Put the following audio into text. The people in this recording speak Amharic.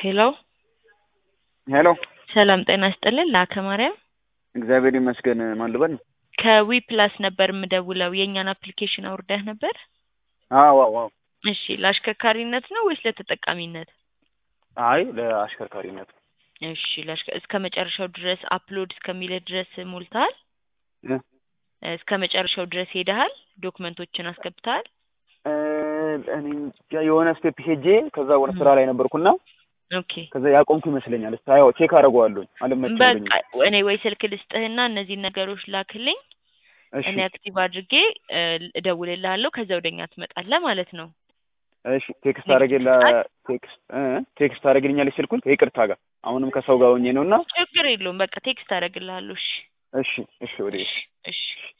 ሄሎ ሄሎ ሰላም ጤና ይስጥልን ለአከ ማርያም እግዚአብሔር ይመስገን። ማን ልበል? ከዊ ፕላስ ነበር የምደውለው የእኛን አፕሊኬሽን አውርደህ ነበር? አዎ አዎ አዎ። እሺ ለአሽከርካሪነት ነው ወይስ ለተጠቃሚነት? አይ ለአሽከርካሪነት እሺ ለአሽከ እስከ መጨረሻው ድረስ አፕሎድ እስከሚልህ ድረስ ሞልተሃል? እ እስከ መጨረሻው ድረስ ሄደሃል? ዶክመንቶችን አስገብተሃል? እ እኔ እንጃ የሆነ ስቴፕ ሄጄ ከዛ ወደ ስራ ላይ ነበርኩና ኦኬ ከዛ ያቆምኩ ይመስለኛል። እስቲ ያው ቼክ አደርገዋለሁኝ። አልመቸኝ በቃ እኔ ወይ ስልክ ልስጥህና እነዚህን ነገሮች ላክልኝ እሺ እኔ አክቲቭ አድርጌ እ እደውልልሃለሁ ከዛ ወደኛ ትመጣለህ ማለት ነው። እሺ ቴክስት አደረገላ ቴክስት እ ቴክስት አደረግልኛለች ስልኩን ከይቅርታ ጋር አሁንም ከሰው ጋር ሆኜ ነውና ችግር የለውም በቃ ቴክስት አደርግልሃለሁ። እሺ እሺ እሺ ወደ እሺ እሺ